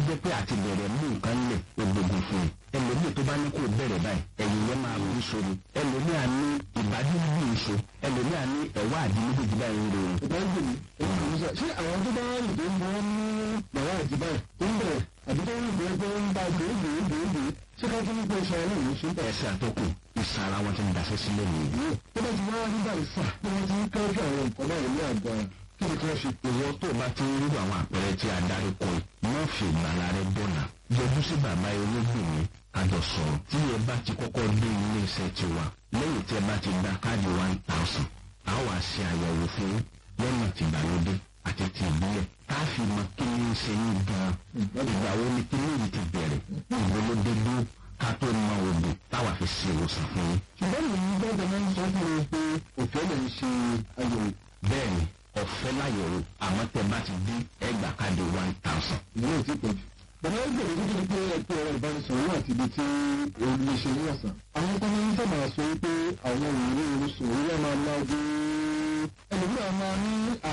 jẹ́ pé àti bẹ̀rẹ̀ mú nǹkan lẹ̀ ògbógun fún un ẹlòmíì tó bá ní kó bẹ̀rẹ̀ báyìí ẹ̀yìn yẹn máa wù ú sórí ẹlòmíì á ní ìbájú bí ìṣó ẹlòmíì á ní ẹ̀wá àdí méjèèjì báyìí ń rorun. ìbájú mi èyí kò ní sọ ṣé àwọn tó bá rìn tó ń bọ́ ní bàbá àti báyìí tó ń bẹ̀rẹ̀ àbí tó ń rìn tó ń bá gbòó gbòó gbòó gbòó ṣé ká tó ń pè ṣe àwọn èèyàn ṣe ń bẹ̀. ẹsẹ̀ àtọ́kù ìsara wọn ti ń daṣẹ́ sílẹ̀ nìyí. tó bá ti wá nígbà ìsà tó wọ́n ti ń kẹ́jọ́ àwọn nǹkan báyìí ní àgbà kí ni kí wọ́n ṣe. ìwọ tó bá ti ń rí àwọn àpẹẹrẹ tí a darí kọ yìí má fi ìgbàlá rẹ bọ̀nà yọjú sí bàbá ewébùnmi kájọ sọ̀rọ̀ tí ẹ bá ti kọ́kọ́ dé ilé iṣẹ́ tiwa lẹ́yìn tí ẹ bá ti gba káàdì one thousand a wá ṣe àyẹ̀wò fún lọ́nà tìgbàlódé àti ti ìbílẹ̀ ká fi mọ kí ni ń ṣe yín gan-an ìgbà wo ni kí ni èyí ti bẹ̀rẹ̀ ìgbà ló dé dúró ká tó mọ oògùn táwa fi ṣe ìwòsàn fún yín. ṣùgbọ́n mi ní gbọ́dọ̀ máa ń sọ fún mi pé òfin lè ṣe àyẹ̀wò bẹ́ẹ̀ni ọ̀fẹ́ láyẹ̀wò àmọ́ tẹ bá ti dín ẹgbàá káàdì one thousand. ìwé ò tí pọ̀ jù. bàbá ń gbèrè nítorí pé ẹgbẹ́ ọ̀rọ̀ ìbánisọ̀rọ̀ wà síbi tí olùlé ṣe ní ọ̀sán. àwọn tó máa ń sábà sọ pé àwọn òwúrọ̀ orísun òwúrọ̀ máa lágún. ẹlòmíràn máa ní